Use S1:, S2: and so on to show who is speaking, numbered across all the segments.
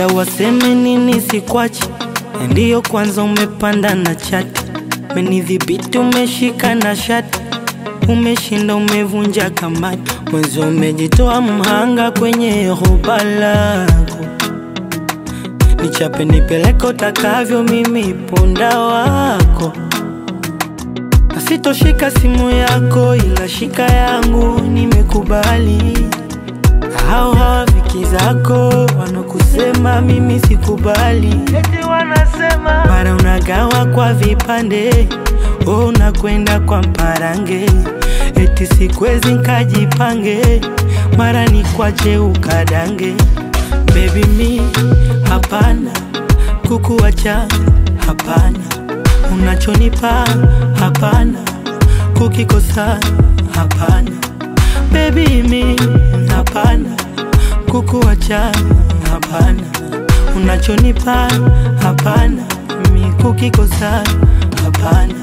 S1: hata waseme nini sikwachi, ndiyo kwanza umepanda na chati, menidhibiti umeshika na shati, umeshinda umevunja kamati, mwezi umejitoa mhanga kwenye hoba lako, nichape nipeleke utakavyo, mimi punda wako Sitoshika simu yako ila shika yangu, nimekubali. Hao hawafiki zako wanakusema mimi sikubali, eti wanasema mara unagawa kwa vipande, oh, unakwenda kwa mparange, eti sikwezi nkajipange, mara ni kwache ukadange. Baby mi hapana, kukuacha hapana unachonipa hapana, kukikosa hapana, baby mi hapana, kukuacha hapana, unachonipa hapana, mi kukikosa hapana.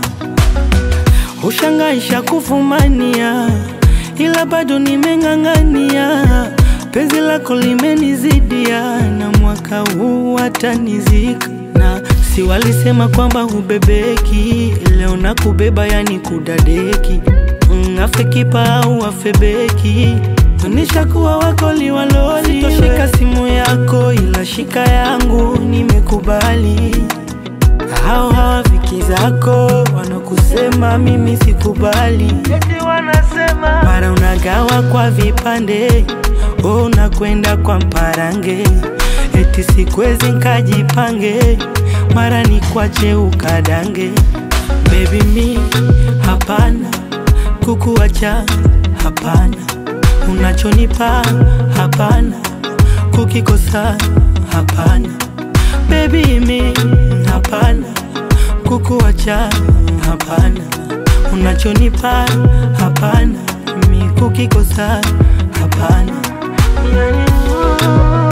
S1: Ushangaisha kufumania, ila bado nimeng'ang'ania, penzi lako limenizidia, na mwaka huu watanizika na si walisema kwamba hubebeki, leo na kubeba yani kudadeki. Mm, afe kipa au afe beki, nishakuwa wako liwaloli. Sitoshika simu yako ila shika yangu, nimekubali. Hao hawafiki zako wanakusema mimi sikubali, eti wanasema mara unagawa kwa vipande, oh, unakwenda kwa mparange, eti sikwezi nkajipange mara ni kwache ukadange. Baby mi hapana, kukuacha hapana, unachonipa hapana, kukikosa hapana. Baby mi hapana, kukuacha hapana, unachonipa hapana, mi kukikosa hapana.